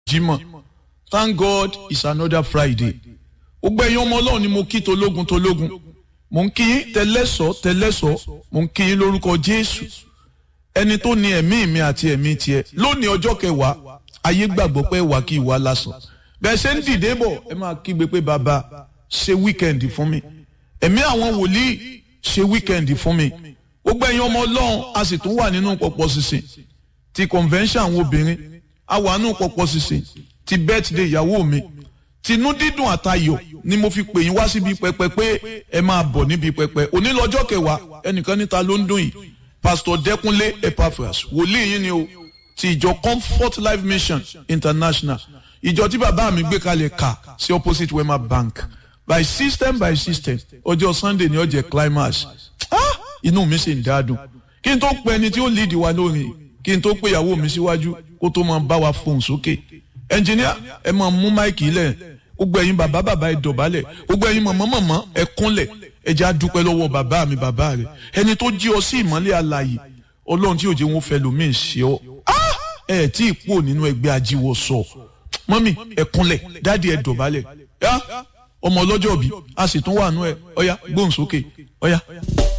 Jímọ̀ thank God it's another Friday gbogbo ẹ̀yin ọmọ Ọlọ́run ni mo kí tológun tológun mo ń kí yín tẹlẹ́sọ̀ tẹlẹ́sọ̀ mo ń kí yín lórúkọ Jésù ẹni tó ní ẹ̀mí mi àti ẹ̀mí tiẹ̀ lónìí ọjọ́ kẹwàá ayé gbàgbọ́ pé wà kí ìwà lásán bẹ́ẹ̀ ṣe ń dìde bọ̀ ẹ máa kígbe pé bàbá ṣe wíkẹ́ndì fún mi ẹ̀mí àwọn wòlíì ṣe wíkẹ́ndì fún mi gbogbo ẹ̀yin ọmọ Ọlọ́run a sì tún wà nínú pọ̀pọ̀ sísìn ti convention àwọn obìnrin a wà nínú pọ̀pọ̀ sísìn ti birthday ìyàwó mi tinú dídùn àtayọ̀ ni mo fi pè yín wá síbi pẹpẹ pé ẹ máa bọ̀ níbi pẹpẹ òní lọ́jọ́ kẹwàá ẹnìkan níta ló ń dùn yìí pastor Dẹ́kúnlé Epaphras wòlíì yín ni o ti ìjọ Comfort Life Mission International ìjọ tí bàbá mi gbé kalẹ̀ kà sí opposite Wema Bank by system by system ọjọ́ Sunday ni ó jẹ́ climax ah inú mi sì ń dáadùn kí n tó pe ẹni tí ó lead wa lórin kí n tó pe ìyàwó mi síwájú kó tó máa bá wa fohùn sókè ẹnjìníà ẹ máa mú máìkì lẹ̀ gbogbo ẹ̀yin bàbá bàbá ẹ dọ̀bálẹ̀ gbogbo ẹ̀yin mọ̀mọ́ mọ̀mọ́ ẹ kúnlẹ̀ ẹ jẹ́ àdúpẹ́ lọ́wọ́ bàbá mi bàbá rẹ̀ ẹni tó jí ọ sí ìmọ́lẹ̀ alààyè ọlọ́run tí òjò wọn fẹ́ lómi ṣe ọ ẹ tí ì pò nínú ẹgbẹ́ ajíwọ sọ mọ́mì ẹ kúnlẹ̀ dáàdi ẹ dọ̀bálẹ̀ ọmọ ọlọ́jọ́ bí a sì tún wà nú ẹ ọ̀yá gbóhùn sókè ọ̀yá.